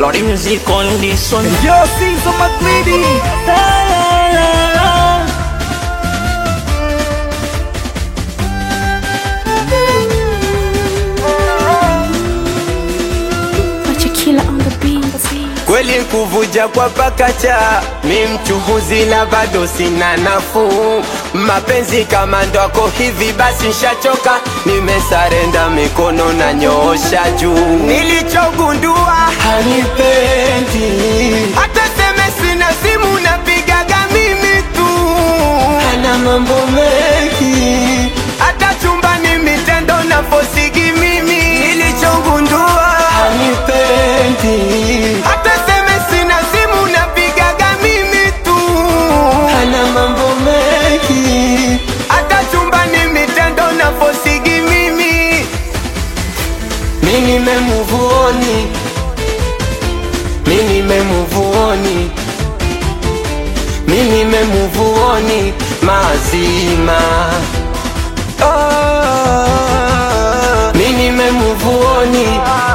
Lordy music on this one. Yo, Caesar McGreedy. La, la, la, la. Killer on the beat. Kweli kuvuja kwa pakacha, mi mchuhuzi na bado sina nafuu. Mapenzi kama ndwako hivi basi nshachoka, nimesarenda mikono na nyoosha juu. Nilichogundua hanipendi, hata seme sina simu napigaga mimi tu, hana mambo mengi, hata chumbani mitendo na fosigi mimi. Nilichogundua hanipendi, hata seme sina simu napigaga mimi tu, hana mambo mengi, hata chumbani mitendo na fosigi mimi. Mi nimemuvuoni, mi nimemuvuoni, mi nimemuvuoni mazima. Oh, mi nimemuvuoni,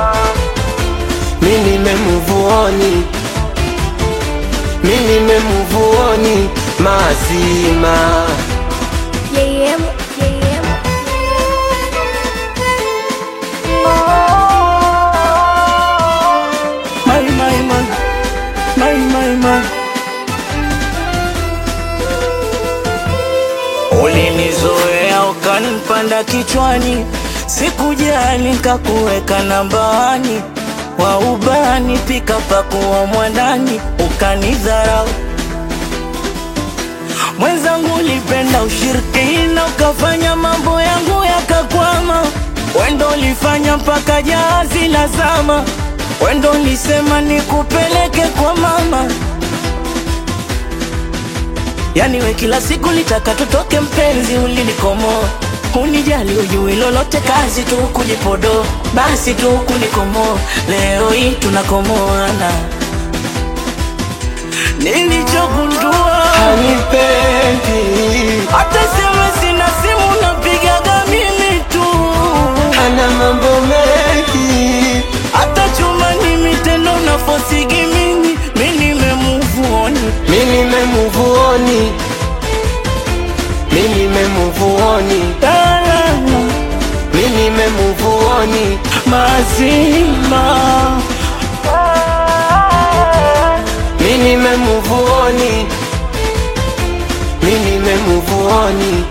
mi nimemuvuoni, mi nimemuvuoni mazima. Yeah, yeah, yeah. My, my, my. My, my, my. Ulinizoea ukanipanda kichwani, sikujali nikakuweka nambani, wa ubani pika pakuwa mwandani, ukanidharau mwenzangu, ulipenda ushirikina, ukafanya mambo yangu yakakwama. Wendo ulifanya mpaka jahazi la zama, wendo ulisema nikupeleke kwa mama. Yani we kila siku litaka tutoke, mpenzi, ulinikomoa unijali, ujui lolote, kazi tu kujipodo, basi tu kunikomoa. Leo hii tunakomoana, nilichogundua Hanipendi, hata sema sina simu napigaga mimi tu, hana mambo mengi, hata chuma ni mitendo na fosigi mimi, mi nimemuvuoni mi nimemuvuoni, mi nimemuvuoni, talala mi nimemuvuoni, mazima mi nimemuvuoni, mi nimemuvuoni,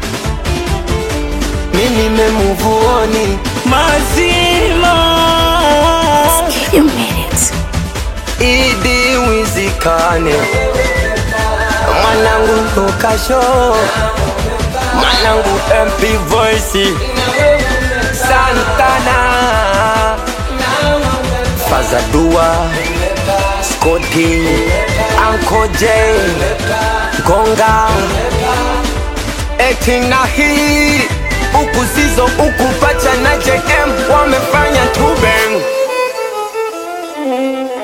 mi nimemuvuoni. mazima You made it. Idi wizikane mwanangu Lukasho mwanangu MP Voice Santana Fazadua Scotty Uncle J Gonga eti na hii huku sizo huku pacha na JM wamefanya tu bang